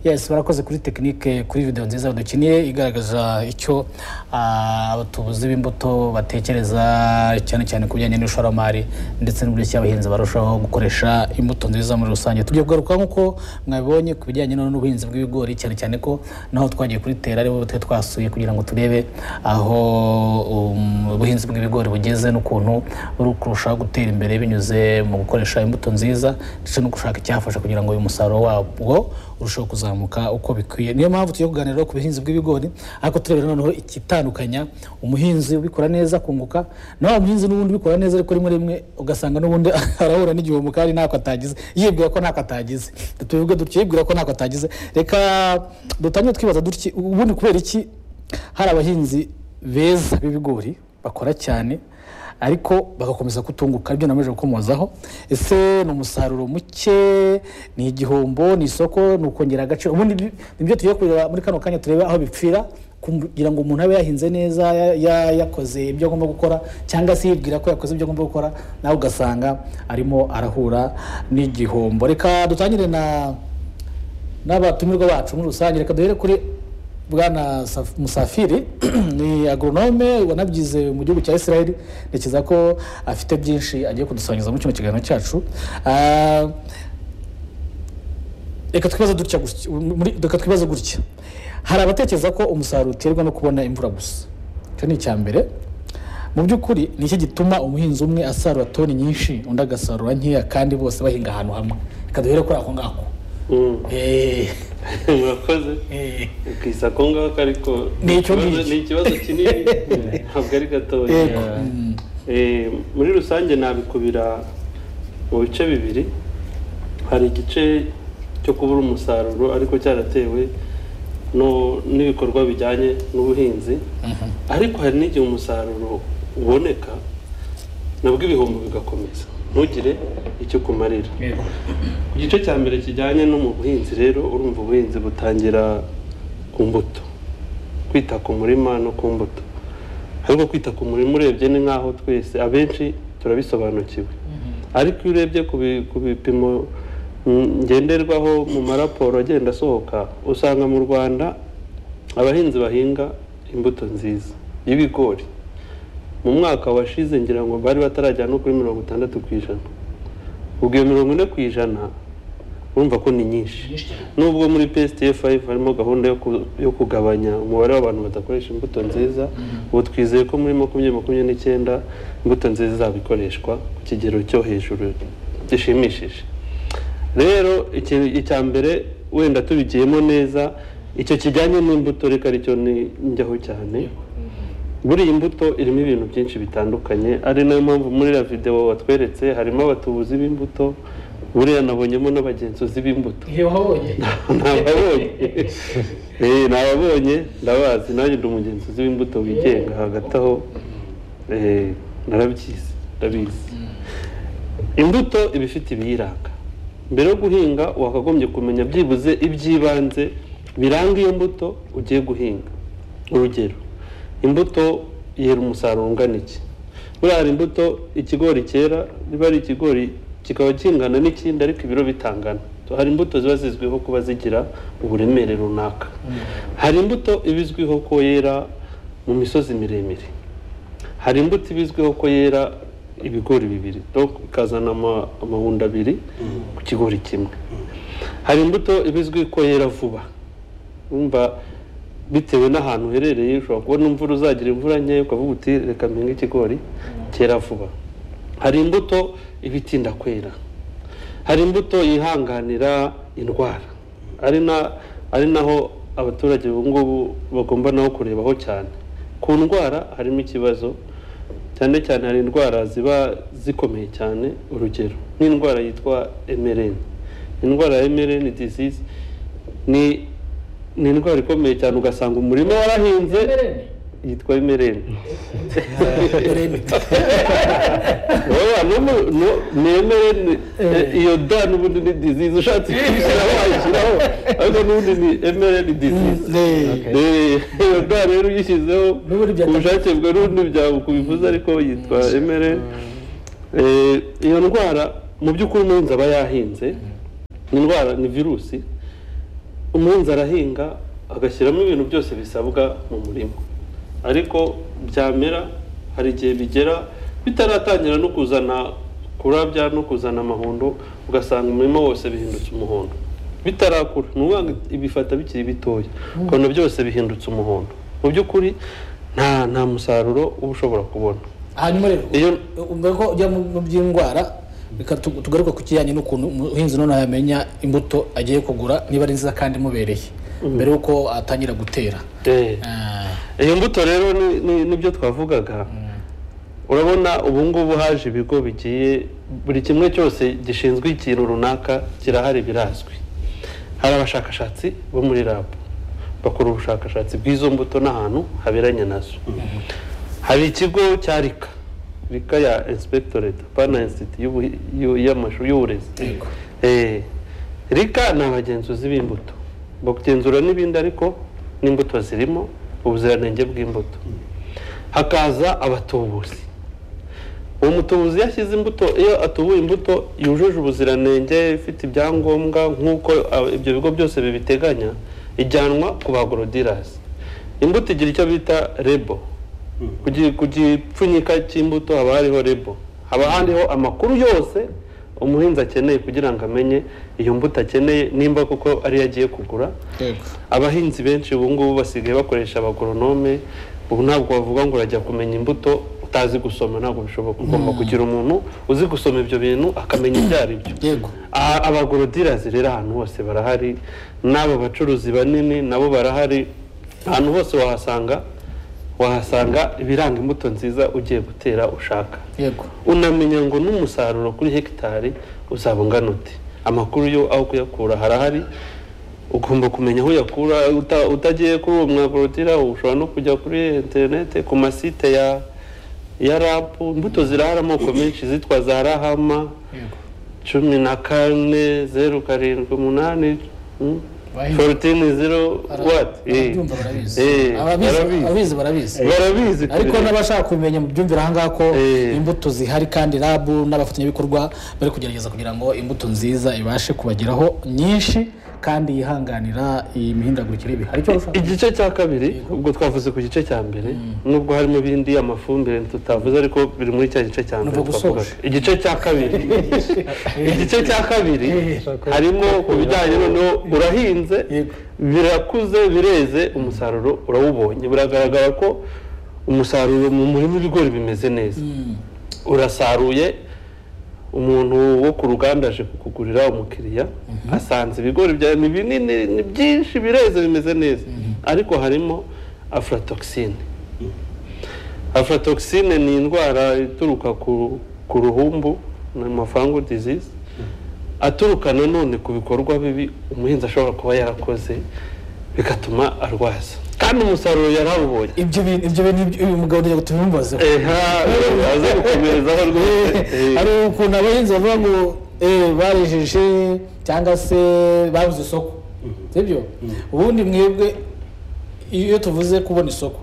yes barakoze kuri tekinike kuri video nziza badukiniye igaragaza icyo ah, abatubuzi b'imbuto batekereza cyane cyane ku bijyanye n'ishoramari ndetse n'uburyo abahinzi barushaho gukoresha imbuto nziza muri rusange tugiye kugaruka nk'uko mwabibonye ku bijyanye no- n'ubuhinzi bw'ibigori cyane cyane ko naho twagiye kubitera aribo twari twasuye kugira ngo turebe aho um, ubuhinzi bw'ibigori bugeze n'ukuntu buri kurushaho gutera imbere binyuze mu gukoresha imbuto nziza ndetse no gushaka icyafasha kugira ngo uyu musaruro wabwo urusheho kuzamuka uko bikwiye niyo mpamvu tugiye kuganira ku buhinzi bw'ibigori ariko turebera noneho ikitandukanya umuhinzi ubikora neza akunguka naho wa muhinzi n'ubundi ubikora neza ariko rimwe rimwe ugasanga n'ubundi arahura n'igihombo kandi ntako atagize yibwira ko ntako atagize tubivuge dutyo yibwira ko ntako atagize reka dutangire twibaza dutya ubundi kubera iki hari abahinzi beza b'ibigori bakora cyane ariko bagakomeza kutunguka ibyo namaze gukomozaho ese ni umusaruro muke ni igihombo ni isoko ni ukongera agaciro ubundi bi- nibyo tugiye kureba muri kano kanya turebe aho bipfira kugira ngo umuntu abe yahinze neza ya- ya- yakoze ibyo agomba gukora cyangwa se yibwira ko yakoze ibyo agomba gukora nawe ugasanga arimo arahura n'igihombo reka dutangire na n'abatumirwa bacu muri rusange reka duhere kuri bwana Saf- musafiri ni agoronome wanabyize mu gihugu cya israel ntekereza ko afite byinshi agiye kudusangiza mu kino kiganiro cyacu Ah, reka twibaze dutya gutya- muri- reka twibaze gutya hari abatekereza ko umusaruro uterwa no kubona imvura gusa icyo ni icya mbere mu by'ukuri ni iki gituma umuhinzi umwe asarura toni nyinshi undi agasarura nkeya kandi bose bahinga ahantu hamwe reka duhere kuri ako ngako Mm. Eh, murakoze eh. ukisa ko ngako ariko Ni icyo ikibazo- ngicyo. ni ikibazo kinini ntabwo ari gatoya Yego. Eh, muri rusange nabikubira mu bice bibiri hari igice cyo kubura umusaruro ariko cyaratewe no- n'ibikorwa bijyanye n'ubuhinzi ariko hari n'igihe umusaruro uboneka nabwo ibihombo bigakomeza ntugire icyo kumarira ku gice cya mbere kijyanye no mu buhinzi rero urumva ubuhinzi butangira ku mbuto kwita ku murima no ku mbuto ariko kwita ku murima urebye ni nk'aho twese abenshi turabisobanukiwe ariko iyo urebye ku bi- ku bipimo mm, ngenderwaho mu maraporo agenda asohoka usanga mu rwanda abahinzi bahinga imbuto nziza y'ibigori mu mwaka washize ngira ngo bari batarajya no kuri mirongo itandatu ku ijana ubwo iyo mirongo ine ku ijana urumva ko ni nyinshi nubwo muri psdf harimo gahunda yo ku- yo kugabanya umubare w'abantu badakoresha imbuto nziza ubu twizeye ko muri makumyabiri makumyabiri n'icyenda imbuto nziza izaba ikoreshwa ku kigero cyo hejuru gishimishije rero iki- icya mbere wenda tubigiyemo neza icyo kijyanye n'imbuto reka aricyo ni- njyaho cyane muri iyi mbuto irimo ibintu byinshi bitandukanye ari nayo mpamvu muri iriya videwo watweretse harimo abatubuzi b'imbuto buriya nabonyemo n'abagenzuzi b'imbuto ntababonye ntababonye ndabazi nanjye ndi umugenzuzi w'imbuto wigenga hagati aho eh, narabyizi ndabizi imbuto iba ifite ibiyiranga mbere yo guhinga wakagombye kumenya byibuze iby'ibanze biranga iyo mbuto ugiye guhinga urugero imbuto yera umusaruro ungana iki buriya hari imbuto ikigori cyera niba ari ikigori kikaba kingana n'ikindi ariko ibiro bitangana hari imbuto ziba zizwiho kuba zigira uburemere runaka hari imbuto iba izwiho ko yera mu misozi miremire hari imbuto iba izwiho ko yera ibigori bibiri donc ikazana ama- amahundo abiri ku kigori kimwe hari imbuto iba izwi ko yera vuba wumva bitewe n'ahantu uherereye ushobora kubona imvura uzagira imvura nkeya ukavuga uti reka mpinge ikigori cyera vuba hari imbuto iba itinda kwera hari imbuto yihanganira indwara ari na ari naho abaturage ubu ngubu bagomba naho kurebaho cyane ku ndwara harimo ikibazo cyane cyane hari indwara ziba zikomeye cyane urugero nk'indwara yitwa MRN indwara ya MRN disease ni ni indwara ikomeye cyane ugasanga umurima warahinze yitwa MRN Oya, no mu- no- nemere ni- eh, iyo da n'ubundi ni disease ushatse kuyishyiraho wayishyiraho ariko n'ubundi ni emere ni disease Eh, iyo da rero uyishyizeho N'ubundi ku byata- bushake bwawe n'ubundi byaba kubivuza ariko yitwa emere iyo ndwara mu by'ukuri umuhinzi aba yahinze ni indwara ni virusi umuhinzi arahinga agashyiramo ibintu byose bisabwa mu murima ariko byamera hari igihe bigera bitaratangira no kuzana kurabya no kuzana amahundo ugasanga umurima wose bihindutse umuhondo bitarakura ni ukuvuga ngo ibifata bikiri bitoya ukabona byose bihindutse umuhondo mu by'ukuri nta nta musaruro uba ushobora kubona hanyuma rero Iyo- ubwo ko ujya mu by'indwara reka tu- tugaruke ku kijyanye n'ukuntu umuhinzi noneho yamenya imbuto agiye kugura niba ari nziza kandi imubereye mbere y'uko atangira gutera Eh. Ah, iyo mbuto rero ni- ni- nibyo twavugaga urabona ubu ngubu haje ibigo bigiye buri kimwe cyose gishinzwe ikintu runaka kirahari birazwi hari abashakashatsi bo muri rabu bakora ubushakashatsi bw'izo mbuto n'ahantu haberanye nazo hari ikigo cya rika rika ya insipegitoreta pana insiti y'ubu- y'u- y'amashuri y'uburezi Yego. Eh, rika ni abagenzuzi b'imbuto bagenzura n'ibindi ariko n'imbuto zirimo ubuziranenge bw'imbuto hakaza abatubuzi uwo mutubuzi iyo ashyize imbuto iyo atubuye imbuto yujuje ubuziranenge ifite ibyangombwa nk'uko ah, ibyo bigo byose bibiteganya ijyanwa ku ba agorodirasi imbuto igira icyo bita rebo ku gi- ku gipfunyika cy'imbuto haba hariho rebo haba hariho amakuru yose umuhinzi akeneye kugira ngo amenye iyo mbuto akeneye nimba koko ariyo agiye kugura yego abahinzi benshi ubu ngubu basigaye bakoresha abagoronome ubu ntabwo bavuga ngo urajya kumenya imbuto utazi gusoma ntabwo bishoboka ugomba kugira umuntu uzi gusoma ibyo bintu akamenya ibyo ari byo yego A- abagorodirazi rero ahantu hose barahari n'abo bacuruzi banini nabo barahari ahantu hose wahasanga wahasanga ibiranga imbuto nziza ugiye gutera ushaka yego unamenya ngo n'umusaruro kuri hegitari uzaba ungana uti amakuru yo aho kuyakura harahari ugomba kumenya aho uyakura uta- utagiye kuri uwo mwagorodira ushobora no kujya kuri interinete ku masite ya ya rapu imbuto zirahari amoko menshi zitwa za rahama yego cumi na kane zeru karindwi umunani mm, Bahinga. 14 zero what Eh, ababyumva barabizi Ababizi- eh, barabizi ababizi barabizi barabizi ariko kubireba. n'abashaka kubimenya mu byumvira ahangaha ko Eh. imbuto zihari kandi rabu n'abafatanyabikorwa bari kugerageza kugira ngo imbuto nziza ibashe kubageraho nyinshi kandi yihanganira iyi mihindagurikire y'ibihe hari icyo ushaka igice cya kabiri ubwo twavuze ku gice cya mbere nubwo harimo ibindi amafumbire tutavuze ariko biri muri cya gice cya mbere Nuvuga twavuga usoje. igice cya kabiri igice cya kabiri harimo ku bijyanye noneho urahinze Yego. birakuze bireze umusaruro urawubonye biragaragara ko umusaruro mu murima w'ibigori bimeze neza urasaruye umuntu wo ku ruganda aje kukugurira umukiriya asanze ibigori byawe ni binini ni byinshi bireze bimeze neza ariko harimo aflatoxine aflatoxine ni indwara ituruka ku, ku ruhumbu ni mafangu disease aturuka nanone ku bikorwa bibi umuhinzi ashobora kuba yarakoze bigatuma arwaza kandi umusaruro yari awubonye ibyo bintu ibyo bintu ibyo- uyu mugabo ntiyago tubimbazeho eha aza gukomerezaho rwose Eh. hari ukuntu abahinzi bavuga ngo eh, barejeje cyangwa se babuze isoko sibyo ubundi mwebwe iyo tuvuze kubona isoko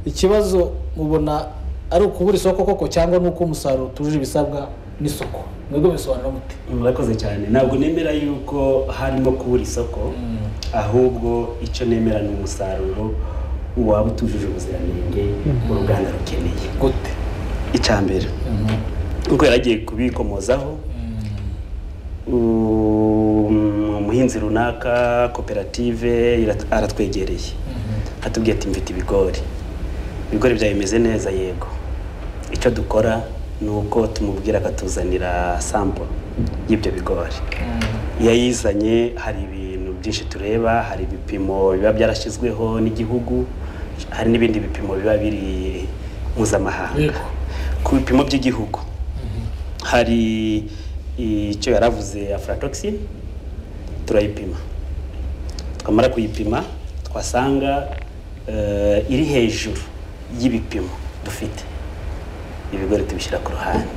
ikibazo mubona ari ukubura isoko koko cyangwa ni uko umusaruro utujuje ibisabwa n'isoko mwebwe bisobanura mute murakoze cyane ntabwo nemera yuko harimo kubura isoko ahubwo icyo nemera ni umusaruro waba utujuje ubuziranenge uruganda rukeneye gute icya mbere kuko yaragiye kubikomozaho Um, umuhinzi runaka koperative irat- aratwegereye atubwiye ati mfite ibigori ibigori byawe bimeze neza yego icyo dukora ni uko tumubwira akatuzanira sampo y'ibyo bigori iyo ayizanye hari ibintu byinshi tureba hari ibipimo biba byarashyizweho n'igihugu hari n'ibindi bipimo biba biri mpuzamahanga Yego. ku bipimo by'igihugu hari icyo yaravuze aflatoxin turayipima twamara kuyipima twasanga eh, iri hejuru y'ibipimo dufite ibigori tubishyira ku ruhande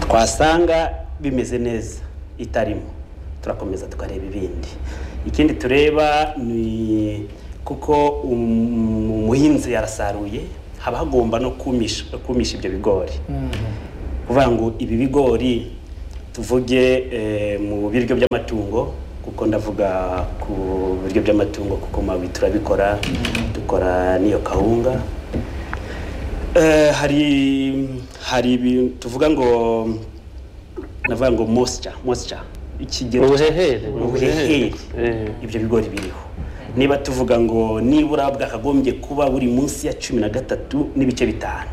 twasanga bimeze neza itarimo turakomeza tukareba ibindi ikindi tureba ni kuko um- umuhinzi yarasaruye haba hagomba no kumisha kumisha ibyo bigori kuvuga ngo ibi bigori tuvuge eh, mu biryo by'amatungo kuko kuko ndavuga ku biryo by'amatungo kuko mabi turabikora dukora n'iyo kawunga Eh, hari hari ibintu tuvuga ngo navuga ngo mosya mosya ikigero ubuhehere ubuhehere Eh. ibyo bigori biriho niba tuvuga ngo nibura bwakagombye kuba buri munsi ya cumi na gatatu n'ibice bitanu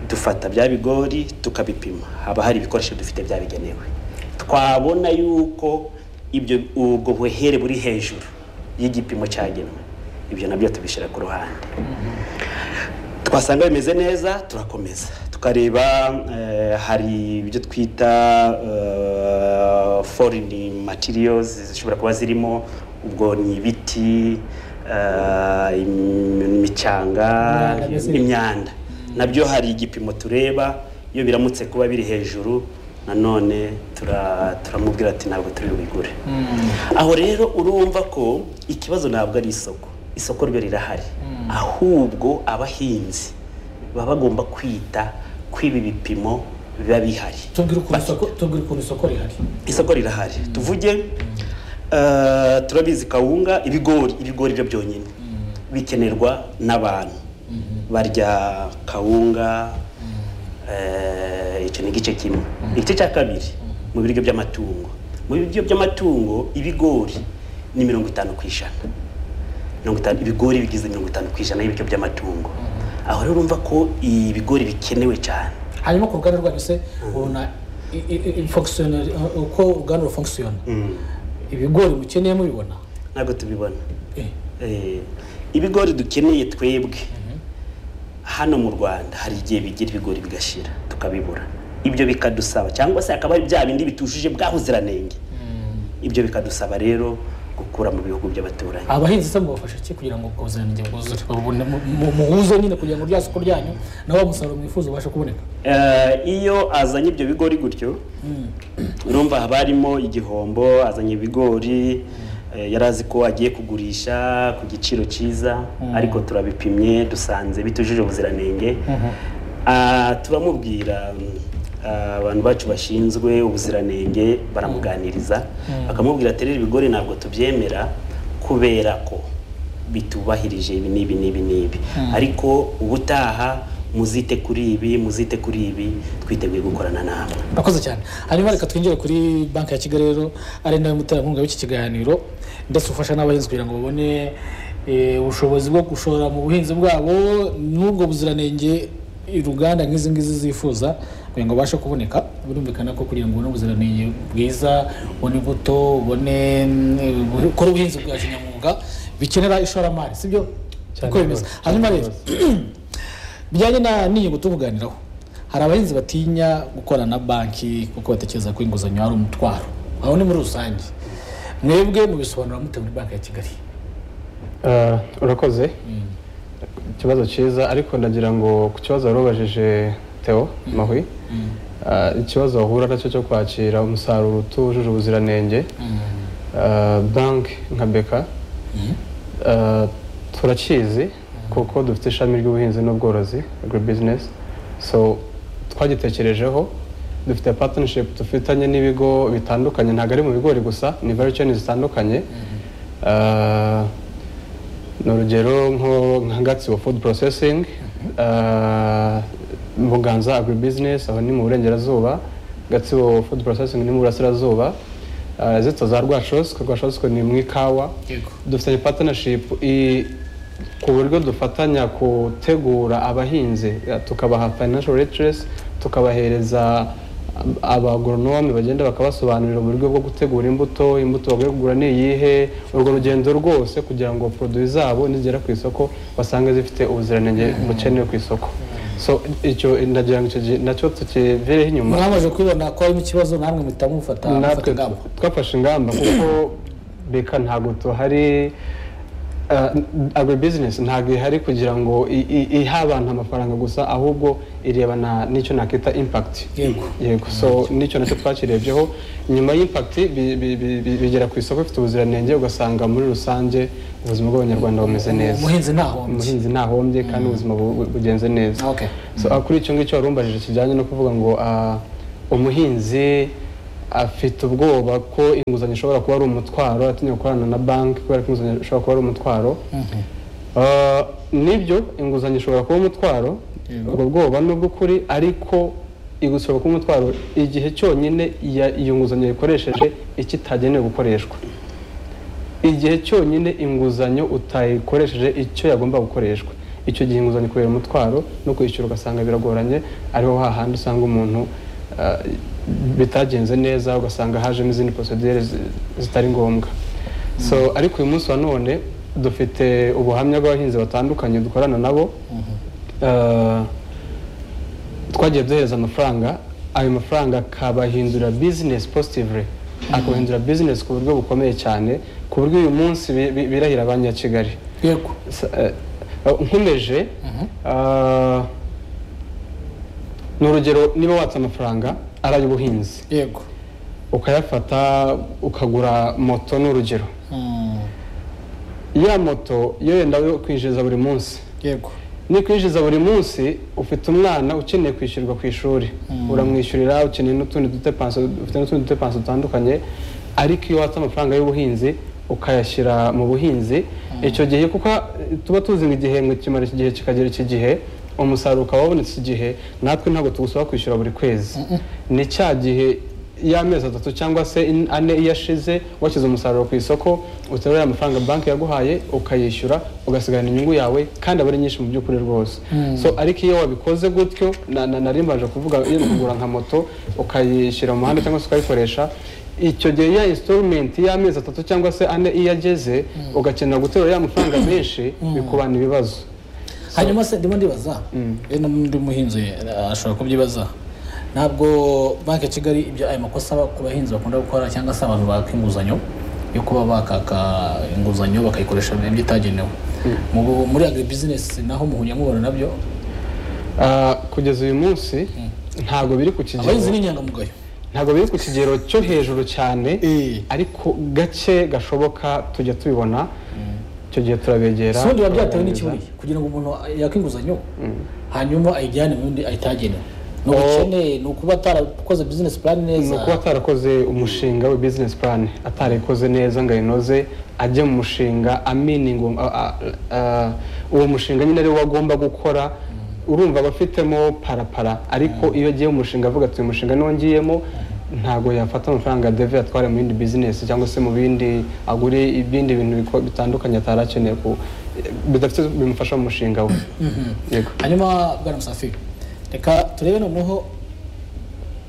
dufata bya bigori tukabipima haba hari ibikoresho dufite byabigenewe twabona yuko ibyo ubwo buhere buri hejuru y'igipimo cyagenwe ibyo nabyo tubishyira ku ruhande twasanga bimeze neza turakomeza tukareba eh, hari ibyo twita eh, foreign materials zishobora kuba zirimo ubwo ni ibiti eh, im- imicanga Imyanda mbese. imyanda nabyo hari igipimo tureba iyo biramutse kuba biri hejuru nanone tura- turamubwira ati ntabwo turi bubigure aho rero urumva ko ikibazo ntabwo ari isoko isoko ryo rirahari ahubwo abahinzi baba bagomba kwita kw'ibi bipimo biba bihari tubwire ukuntu isoko tubwire ukuntu isoko rihari isoko rirahari tuvuge eh, turabizi kawunga ibigori ibigori byo byonyine bikenerwa n'abantu barya kawunga eh, icyo ni igice kimwe igice cya kabiri mu biryo by'amatungo mu biryo by'amatungo ibigori ni mirongo itanu ku ijana mirongo itanu ibigori bigize mirongo itanu ku ijana y'ibiryo by'amatungo aho rero urumva ko ibigori bikenewe cyane hanyuma ku ruganda rwanyu se ubona i- i- i- functionnel- uko uruganda rufunkisiyona ibigori mukeneye mubibona ntabwo tubibona Eh, Eh, ibigori dukeneye twebwe hano mu rwanda hari igihe bigira ibigori bigashira tukabibura ibyo bikadusaba cyangwa se hakaba hari bya bindi bitujuje bwa buziranenge ibyo bikadusaba rero gukura mu bihugu by'abaturanyi abahinzi se mubafasha ki kugira ngo ubwo buziranenge bwuzure babone- mu- mu- muhuze nyine kugira ngo rya soko ryanyu nawe wa musaruro mwifuza ubashe kuboneka Eh, iyo azanye ibyo bigori gutyo urumva haba harimo igihombo azanye ibigori eh, yari azi ko agiye kugurisha ku giciro cyiza ariko turabipimye dusanze bitujuje ubuziranenge Ah, turamubwira mm, ah, abantu bacu bashinzwe ubuziranenge baramuganiriza bakamubwira aterera ibigori ntabwo tubyemera kubera ko bitubahirije ibi n'ibi n'ibi n'ibi ariko ubutaha muzite kuri ibi muzite kuri ibi twiteguye gukorana namwe murakoze cyane hanyuma reka twinjire kuri banki ya kigali rero ari nawe muterankunga w'iki kiganiro ndetse ufasha n'abahinzi kugira ngo babone eh, ubushobozi bwo gushora mu buhinzi bwabo n'ubwo buziranenge uruganda nk'izi ngizi zifuza kugira ngo babashe kuboneka birumvikana ko kugira ngo ubone ubuziranenge bwiza ubone imbuto ubone mm, ubu- ukore ubuhinzi bwa kinyamwuga bikenera ishoramari sibyo Cyane uko bimeze rwose, hanyuma cyane rero bijyanye na n'inyungu tuvuganiraho hari abahinzi batinya gukorana na banki kuko batekereza ko inguzanyo ari umutwaro aho ni muri rusange mwebwe mubisobanura mute muri banki ya kigali Ah, urakoze ikibazo cyiza ariko ndagira ngo ku kibazo wari ubajije theo mahwi ah, ikibazo wahura nacyo cyo kwakira umusaruro utujuje ubuziranenge ah, banki nka beka ah, turakizi kuko dufite ishami ry'ubuhinzi n'ubworozi agribusiness so twagitekerejeho dufite partnership dufitanye n'ibigo bitandukanye ntabwo ari mu bigori gusa ni value chain zitandukanye Ah, ni urugero nko nka gatsibo food processing ah, buganza agribusiness aho ni mu burengerazuba gatsibo food processing ni mu burasirazuba ah, zitwa za rwashoswe rwashoswe ni mu ikawa Yego. dufitanye partnership i- ku buryo dufatanya gutegura abahinzi eh, tukabaha financial literacy tukabahereza ab- abagoronome bagenda bakabasobanurira uburyo bwo gutegura imbuto imbuto bagiye kugura ni iyihe urwo rugendo rwose kugira ngo produit zabo nizigera ku isoko basange zifite ubuziranenge bukenewe ku isoko so icyo ndagira ngo icyo gihe nacyo tukivireho inyuma mwamaze kubibona ko harimo ikibazo namwe muhita mufata mufata natwe ingamba twafashe ingamba kuko beka ntabwo tuhari agribusiness ntabwo ihari kugira ngo i- i- ihe abantu amafaranga gusa ahubwo irebana n'icyo nakita impact Yego. yego so nicyo nacyo twakirebyeho nyuma y'impact bi- bi- bi- bi- bigera ku isoko bifite ubuziranenge ugasanga muri rusange ubuzima bw'abanyarwanda bumeze neza umuhinzi ntahombye umuhinzi ntahombye kandi ubuzima bu- bu- bugenze neza Okay. So, ah, kuri icyo ngicyo warumbajije kijyanye no kuvuga ngo ah, umuhinzi afite ubwoba ko inguzanyo ishobora kuba ari umutwaro atinya gukorana na banki kubera ko inguzanyo ishobora kuba ari umutwaro Ah, nibyo inguzanyo ishobora kuba umutwaro Yego. ubwo bwoba ni ubw'ukuri ariko igusaba kuba umutwaro igihe cyonyine iya- iyo nguzanyo yayikoresheje ikitagenewe gukoreshwa igihe cyonyine inguzanyo utayikoresheje icyo yagomba gukoreshwa icyo gihe inguzanyo kubera umutwaro no kwishyura ugasanga biragoranye ariho hahandi usanga umuntu ah, bitagenze neza ugasanga hajemo izindi procedure zi- zitari ngombwa so ariko uyu munsi wa none dufite ubuhamya bw'abahinzi batandukanye dukorana nabo Ah, twagiye duhereza amafaranga ayo mafaranga akabahindura bizinesi positively akabahindura bizinesi ku buryo bukomeye cyane ku buryo uyu munsi bi- bi- birahira banki ya kigali yego S- eh, eh, nkomeje ah, ni urugero niba watse amafaranga ari ay'ubuhinzi yego ukayafata ukagura moto ni urugero Mm, ya moto iyo wenda yo kwinjiriza buri munsi yego nikwinjiza buri munsi ufite umwana ukeneye kwishyurwa ku ishuri uramwishyurira ukeneye n'utundi dutepanso ufite n'utundi dutepanso dutandukanye ariko iyo watse amafaranga y'ubuhinzi ukayashyira mu buhinzi icyo gihe kuko tuba tuzi ngo igihembwe kimara iki gihe kikagera iki gihe umusaruro ukaba wabonetse iki gihe natwe ntabwo tugusaba kwishyura buri kwezi ni cya gihe y'amezi atatu cyangwa se in- ane iyo ashize washyize umusaruro ku isoko uterura ya mafaranga banki yaguhaye ukayishyura ugasigarana inyungu yawe kandi aba ari nyinshi mu by'ukuri rwose so ariko iyo wabikoze gutyo na- na- nari mbanje kuvuga iyo ni kugura nka moto ukayishyira mu muhanda cyangwa se ukayikoresha icyo gihe ya installment y'amezi atatu cyangwa se ane iyo ageze ugakenera guterura ya mafaranga menshi bikubana ibibazo hanyuma se ndimo ndibaza iyo n'undi muhinzi eh, ashobora kubyibaza ntabwo banki ya kigali ibyo ayo makosa aba- ku bahinzi bakunda gukora cyangwa se abantu baka inguzanyo yo kuba bakaka inguzanyo bakayikoresha ibyo itagenewe Mu- muri agri bizinesi naho muhuye mubona nabyo Ah, kugeza uyu munsi ntabwo biri ku kigero abahinzi ni inyangamugayo ntabwo biri ku kigero cyo hejuru cyane Eh. ariko gake gashoboka tujya tubibona icyo gihe turabegera si ubundi biba byatewe n'iki buriya kugira ngo umuntu yaka inguzanyo hanyuma ayijyane mu yundi ayitagenewe ni ubukene ni ukuba atarakoze bizinesi purani neza ni ukuba atarakoze umushinga we bizinesi purani atarayikoze neza ngo ayinoze ajya mu mushinga aminingo uwo mushinga nyine ariwo agomba gukora urumva aba afitemo parapara ariko iyo agiye mu mushinga avuga ati uyu mushinga niwo ngiyemo ntabwo yafata amafaranga deve atwara mu yindi bizinesi cyangwa se mu bindi agure ibindi bintu biko- bitandukanye atari akeneye ku bidafite bimufasha mu mushinga we yego hanyuma bwana musafiri reka turebe noneho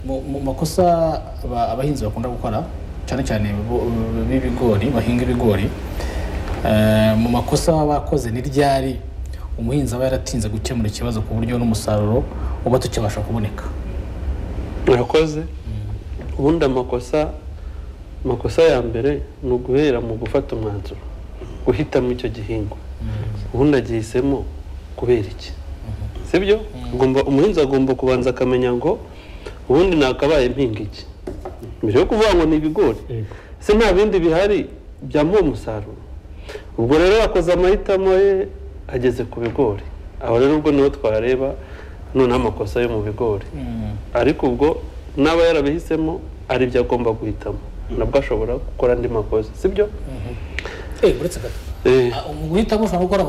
mu mu makosa aba- abahinzi bakunda gukora cyane cyane bo- b'ibigori bahinga ibigori Eh, mu makosa baba bakoze ni ryari umuhinzi aba yaratinze gukemura ikibazo ku buryo n'umusaruro uba tukibasha kuboneka murakoze ubundi amakosa amakosa ya mbere ni uguhera mu gufata umwanzuro guhitamo icyo gihingwa ubundi agihisemo kubera iki sibyo Agomba- umuhinzi agomba kubanza akamenya ngo ubundi nakabaye mpinga iki mbere yo kuvuga ngo ni ibigori se nta bindi bihari byamuha umusaruro ubwo rero yakoze amahitamo ye ageze ku bigori aho rero ubwo niho twareba noneho amakosa yo mu bigori ariko ubwo n'aba yarabihisemo ari ibyo agomba guhitamo nabwo ashobora gukora andi makosa sibyo eh uretse gato Eh, Ah, mu guhitamo ushobora gukora